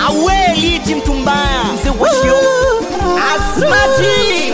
awe liti mtu mbaya mzee washio asmati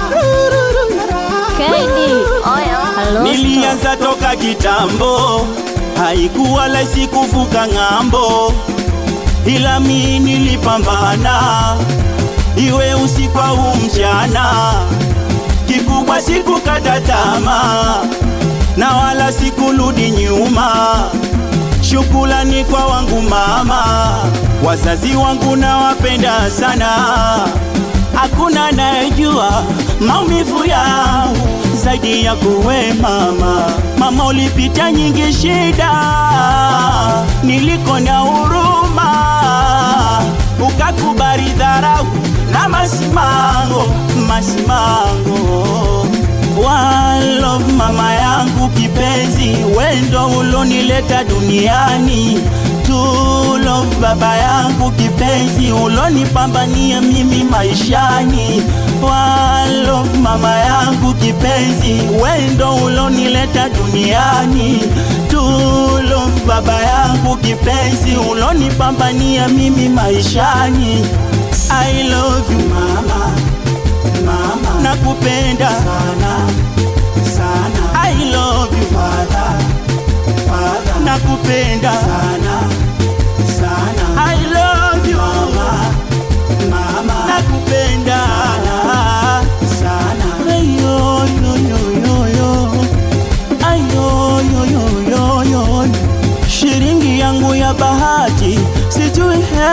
Kaidi, oyo, halo. Nilianza toka kitambo, haikuwa rahisi kuvuka ng'ambo, ila mi nilipambana, iwe usiku au mchana. Kikubwa sikukata tamaa, na wala sikurudi nyuma. Shukrani kwa wangu mama, wazazi wangu nawapenda sana. Hakuna anayejua maumivu yangu zaidi ya kuwe mama. Mama, ulipita nyingi shida, niliko na huruma, ukakubali dharau na masimango, masimango One love mama yangu kipenzi, wendo ulonileta duniani. Two love baba yangu kipenzi, ulonipambania mimi maishani. One love mama yangu kipenzi, wendo ulonileta duniani. Two love baba yangu kipenzi, ulonipambania mimi maishani. I love you mama mama, nakupenda sana sana. I love you father, father, nakupenda sana sana. I love you mama, mama, nakupenda sana sana. Ayo yo yo yo yo, ayo yo yo yo yo, shilingi yangu ya bahati sijui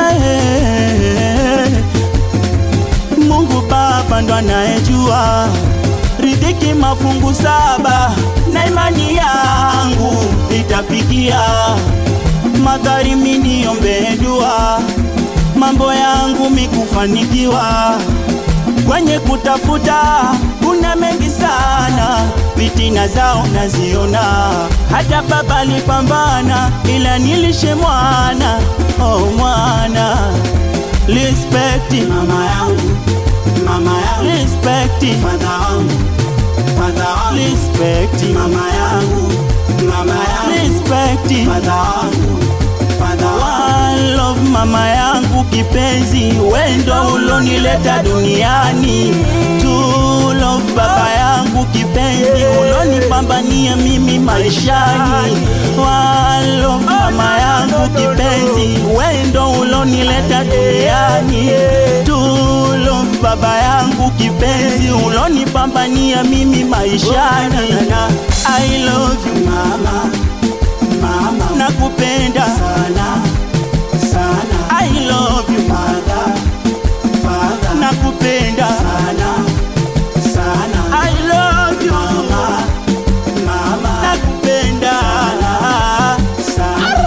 hey. Mungu Baba ndo anayejua riziki mafungu saba, na imani yangu itafikia. Madhari miniombe dua, mambo yangu mikufanikiwa. Kwenye kutafuta kuna mengi sana, fitina zao naziona. Hata baba alipambana, ila nilishe mwana, oh mwana Respect mama yangu, mama yangu. Respect father wangu, father wangu. Respect mama yangu, mama yangu. Respect father wangu, father wangu. One love mama yangu kipenzi, wendo ulonileta duniani. Two love baba yangu kipenzi, ulonipambania mimi maishani. One love mama yangu kipenzi, wendo ulonileta duniani. Two love baba yangu kipenzi, ulonipambania mimi maishani. I love you mama, mama, nakupenda sana sana. I love you father, father, nakupenda sana sana. I love you mama, mama, nakupenda sana sana.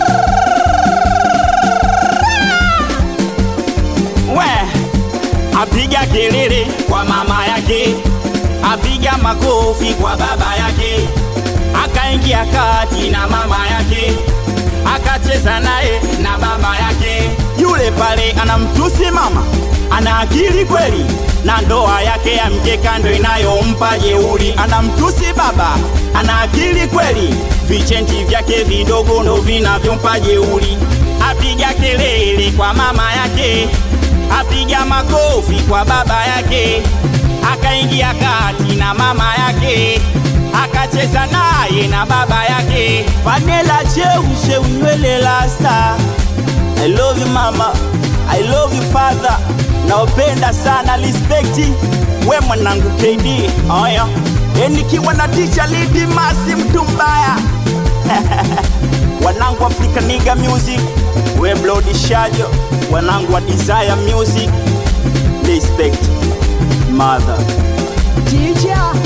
we apiga kelele kwa mama yake, apiga makofi kwa baba yake, akaingia kati na mama yake, akacheza naye na baba yake. Yule pale anamtusi mama, ana akili kweli, na ndoa yake ya mkeka ndo inayompa jeuri. Anamtusi baba, ana akili kweli, vichenti vyake vidogo ndo vinavyompa jeuri. Apiga kelele kwa mama yake apiga makofi kwa baba yake, akaingia kati na mama yake, akacheza naye na baba yake. Vanilla cheushe unywele lasta. I love you mama, I love you father. Naopenda sana respect. We mwanangu KD, oya. E nikiwa na teacher Lidi Masi mtu mbaya. wanangu Africa Nigga Music, we Bloody Shajo, wanangu wa Desire Music. Respect. Mother. Teacher.